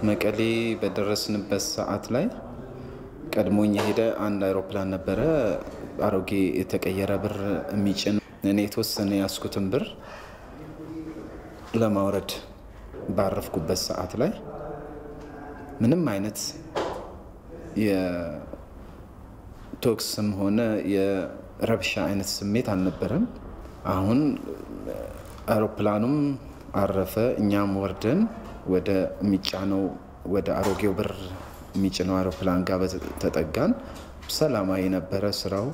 መቀሌ በደረስንበት ሰዓት ላይ ቀድሞኝ የሄደ አንድ አይሮፕላን ነበረ። አሮጌ የተቀየረ ብር የሚጭን እኔ የተወሰነ ያስኩትን ብር ለማውረድ ባረፍኩበት ሰዓት ላይ ምንም አይነት የቶክስም ሆነ የረብሻ አይነት ስሜት አልነበረም። አሁን አውሮፕላኑም አረፈ፣ እኛም ወርደን ወደ የሚጫነው ወደ አሮጌው ብር የሚጭነው አውሮፕላን ጋር ተጠጋን። ሰላማዊ ነበረ። ስራው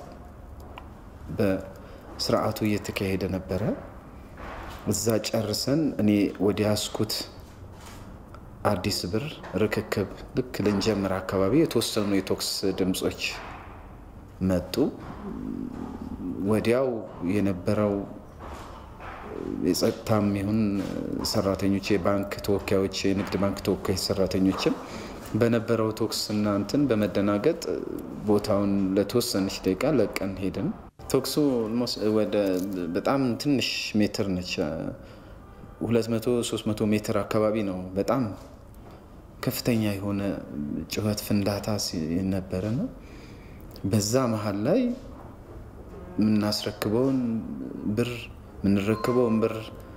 በስርዓቱ እየተካሄደ ነበረ። እዛ ጨርሰን እኔ ወደ ያስኩት አዲስ ብር ርክክብ ልክ ልንጀምር አካባቢ የተወሰኑ የቶክስ ድምፆች መጡ። ወዲያው የነበረው የጸጥታም ይሁን ሰራተኞች፣ የባንክ ተወካዮች፣ የንግድ ባንክ ተወካዮች ሰራተኞችም በነበረው ቶክስ እና እንትን በመደናገጥ ቦታውን ለተወሰነች ደቂቃ ለቀን ሄድን። ቶክሱ ወደ በጣም ትንሽ ሜትር ነች፣ 200 300 ሜትር አካባቢ ነው። በጣም ከፍተኛ የሆነ ጩኸት ፍንዳታ ነበረ ነው። በዛ መሀል ላይ የምናስረክበውን ብር የምንረክበውን ብር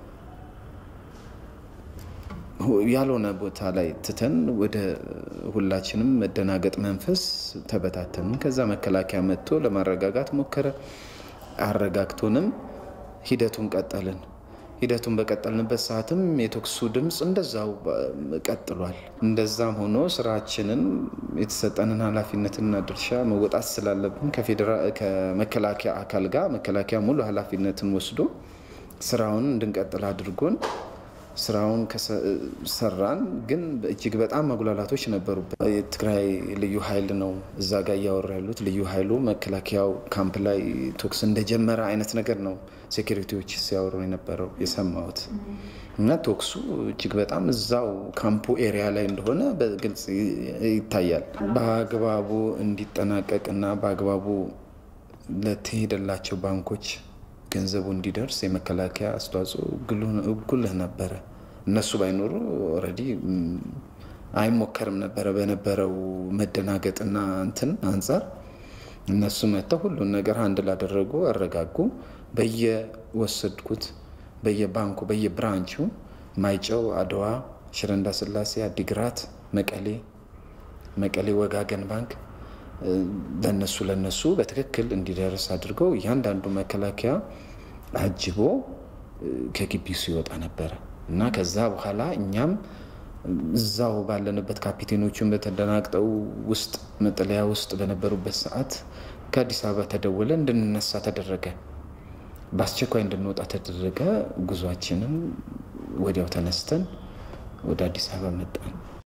ያልሆነ ቦታ ላይ ትተን ወደ ሁላችንም መደናገጥ መንፈስ ተበታተንን። ከዛ መከላከያ መጥቶ ለማረጋጋት ሞከረ። አረጋግቶንም ሂደቱን ቀጠልን። ሂደቱን በቀጠልንበት ሰዓትም የቶክሱ ድምፅ እንደዛው ቀጥሏል። እንደዛም ሆኖ ስራችንን የተሰጠንን ኃላፊነትና ድርሻ መወጣት ስላለብን ከመከላከያ አካል ጋር መከላከያ ሙሉ ኃላፊነትን ወስዶ ስራውን እንድንቀጥል አድርጎን ስራውን ሰራን። ግን እጅግ በጣም መጉላላቶች ነበሩበት። የትግራይ ልዩ ኃይል ነው እዛ ጋር እያወራ ያሉት። ልዩ ኃይሉ መከላከያው ካምፕ ላይ ቶክስ እንደጀመረ አይነት ነገር ነው ሴኪሪቲዎች ሲያወሩ የነበረው የሰማሁት። እና ቶክሱ እጅግ በጣም እዛው ካምፑ ኤሪያ ላይ እንደሆነ በግልጽ ይታያል። በአግባቡ እንዲጠናቀቅ እና በአግባቡ ለተሄደላቸው ባንኮች ገንዘቡ እንዲደርስ የመከላከያ አስተዋጽኦ ጉልህ ነበረ። እነሱ ባይኖሩ ኦልሬዲ አይሞከርም ነበረ። በነበረው መደናገጥና እንትን አንጻር እነሱ መጥተው ሁሉን ነገር አንድ ላደረጉ አረጋጉ። በየወሰድኩት በየባንኩ በየብራንቹ ማይጨው፣ አድዋ፣ ሽረ እንዳስላሴ፣ አዲግራት፣ መቀሌ መቀሌ ወጋገን ባንክ ለነሱ ለነሱ በትክክል እንዲደርስ አድርገው እያንዳንዱ መከላከያ አጅቦ ከግቢው ሲወጣ ነበረ እና ከዛ በኋላ እኛም እዛው ባለንበት ካፒቴኖቹን በተደናግጠው ውስጥ መጠለያ ውስጥ በነበሩበት ሰዓት ከአዲስ አበባ ተደወለ፣ እንድንነሳ ተደረገ። በአስቸኳይ እንድንወጣ ተደረገ። ጉዟችንን ወዲያው ተነስተን ወደ አዲስ አበባ መጣን።